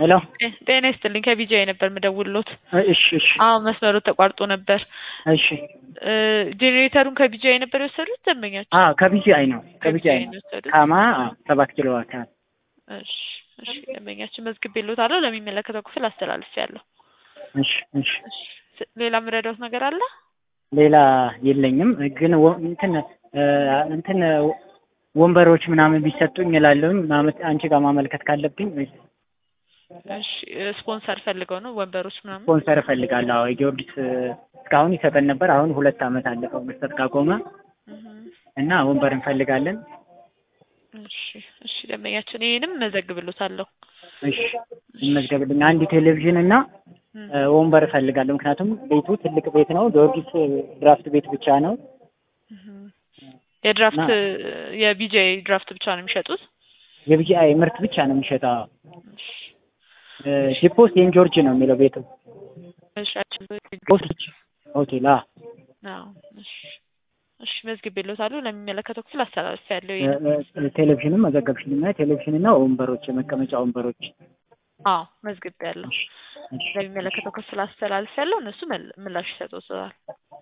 ሄሎ ጤና ይስጥልኝ ከቢጂአይ ነበር የምደውልሎት። እሺ እሺ አዎ መስመሩ ተቋርጦ ነበር። እሺ እ ጄኔሬተሩን ከቢጂአይ ነበር የወሰዱት ደንበኛቸው? አዎ ከቢጂአይ ነው ከቢጂአይ ነው ነው የወሰዱት? ካማ አዎ፣ ሰባት ኪሎ አካባቢ እሺ እሺ ደንበኛችን መዝግቤልዎታለሁ ለሚመለከተው ክፍል አስተላልፌያለሁ። እሺ እሺ እሺ ስ- ሌላ የምረዳዎት ነገር አለ? ሌላ የለኝም ግን ወ- እንትን እ እንትን ወንበሮች ምናምን ቢሰጡኝ እላለሁኝ ማመት አንቺ ጋር ማመልከት ካለብኝ ወይስ እሺ ስፖንሰር ፈልገው ነው ወንበሮች ምናምን? ስፖንሰር እፈልጋለሁ። አዎ የጊዮርጊስ እ እስካሁን ይሰጠን ነበር። አሁን ሁለት ዓመት አለፈው መስጠት ካቆመ እህ እና ወንበር እንፈልጋለን። እሺ እሺ ደንበኛችን ይሄንም መዘግብልዎታለሁ። እሺ ይመዝገብልኝ። አንድ ቴሌቪዥን እና እም፣ እ ወንበር እፈልጋለሁ። ምክንያቱም ቤቱ ትልቅ ቤት ነው። ጊዮርጊስ ድራፍት ቤት ብቻ ነው። እህ የድራፍት እና- የቢጂአይ ድራፍት ብቻ ነው የሚሸጡት? የቢጂአይ ምርት ብቻ ነው የሚሸጠው። እሺ እ ዲፖ ሴንት ጆርጅ ነው የሚለው ቤቱ። እሺ ሆቴል ሆቴል አ አዎ እሺ እሺ መዝግቤልዎታለሁ ለሚመለከተው ክፍል አስተላልፌያለሁ። እ ይሄን እ ቴሌቪዥንም መዘገብሽልኝ። ቴሌቪዥንና ወንበሮች፣ የመቀመጫ ወንበሮች። አዎ መዝግቤያለሁ። እሺ እሺ ለሚመለከተው ክፍል አስተላልፌያለሁ። እነሱ መል- ምላሽ ይሰጡታል።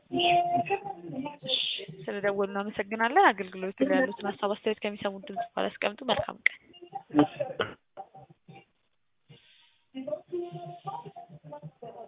እሺ ስለደወሉ እናመሰግናለን። አገልግሎቱ ላይ ያሉትን ሀሳብ አስተያየት ከሚሰሙት ድምጽ በኋላ ያስቀምጡ። መልካም ቀን። እሺ